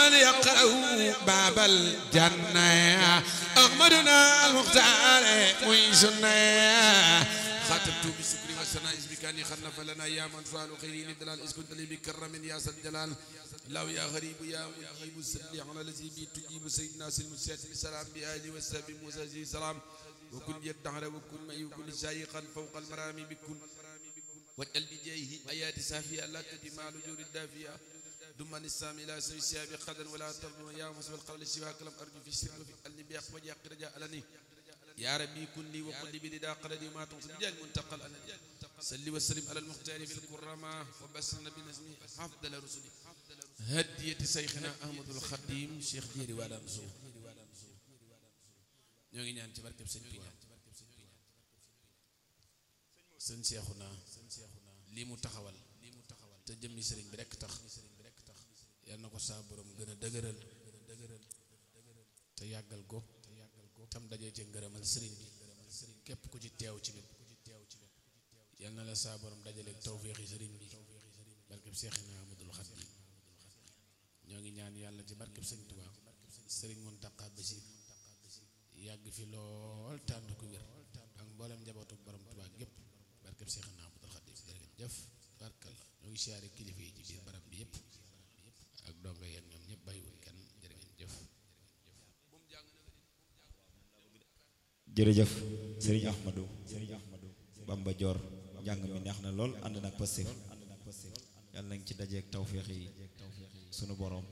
أول يقرأ باب الجنة أحمدنا المختار ويسنا خاتمت بسكر وسناء بكاني خلف لنا يا من فعل خيرين الدلال إذ كنت لي بكرم يا سد الجلال الله يا غريب يا مجيب السلي على الذي بي تجيب سيدنا سلم السياسي سلام بآله والسلام موسى سلام وكن يدعر وكن ما يكون شايخا فوق المرامي بكل واجعل بجاهه آيات سافية لا تدمع لجور الدافية دمان السام إلى سوي السياب قدر ولا تظلم يا مسوى القول سواك لم أرجو في السر وفي قلبي بيق وجاء رجاء لني يا ربي كن لي وقل لي بلدا قلدي ما تنصب جال منتقل أنا صلي وسلم على المختار في الكرامة وبسرنا بنزمي أفضل رسلي هدية شيخنا أحمد الخديم شيخ جيري والا نسو ñoo ngi ñaan ci barkeb sëñ Tuubaa sëñ Seexuna lii mu taxawal te jëmmi sëriñ bi rekk tax yal na ko saa borom gën a dëgëral te yàggal ko tam dajee ci ngërëmal sëriñ bi képp ku ci teew ci wet yal na la saa borom dajaleeg tawféexi sëriñ bi barkeb Seexina Ahmadul Xadim ñoo ngi ñaan yàlla ci barkeb sëñ Tuubaa sëriñ Muntaqa Basiir yàgg fi lool tànd ku wér ak mboolem njabootu borom Tuubaa gépp barkeb Seexina Ahmadul Xadim jërëjëf barkal la ñoo ngi siyaare kilifa yi ci biir barab bi yëpp ak donga yeen ñoom ñëpp bàyyiwul kenn jërë ngeen jëf jërëjëf sëriñ Ahmadou sëriñ Ahmadou Bamba Dior njàng mi neex na lool ànd nag Pastef yàlla nañ ci dajeeg tawféex yi sunu borom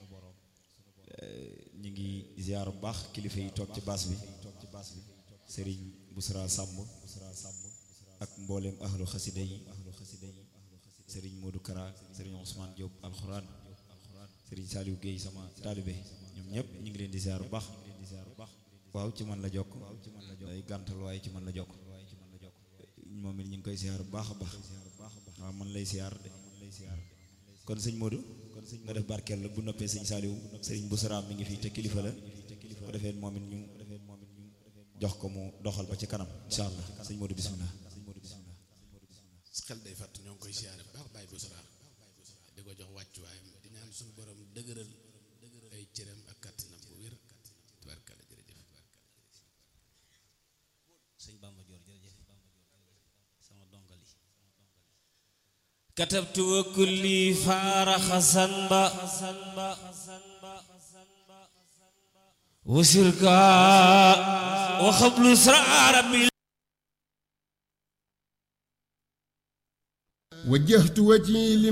ñu ngi ziar bu baax kilifa yi toog ci baas bi sëriñ Busra Samb ak mboolem ahlu xasida yi sëriñ Modou Kara sëriñ Ousmane Diop alxuraan sëriñ Saliou Guèye sama taalibe ñoom ñëpp ñu ngi leen di ziar bu baax waaw ci man la jokk day gàntal waaye ci man la jokk moom it ñu ngi koy ziar bu baax a baax waaw man lay ziar de kon sëñ Modou nga def barkeel la bu noppee sëñ Saliou sëriñ Busra mi ngi fii te kilifa la ko defee moom it ñu jox ko mu doxal ba ci kanam incha allah sëñ Modou bismillah xel day fàtt ñoo ngi koy siyaare bu baax bàyyi Busra di ko jox wàccuwaayam di ñaan suñu borom dëgëral ay cëram ak kàttanam bu wér tubaarkalla jërëjëf sëñ Bamba Dior jërëjëf sama dongali katabtu wa kulli faaraxa sanba wasirka wa xablu sraara bi وجهت وجهي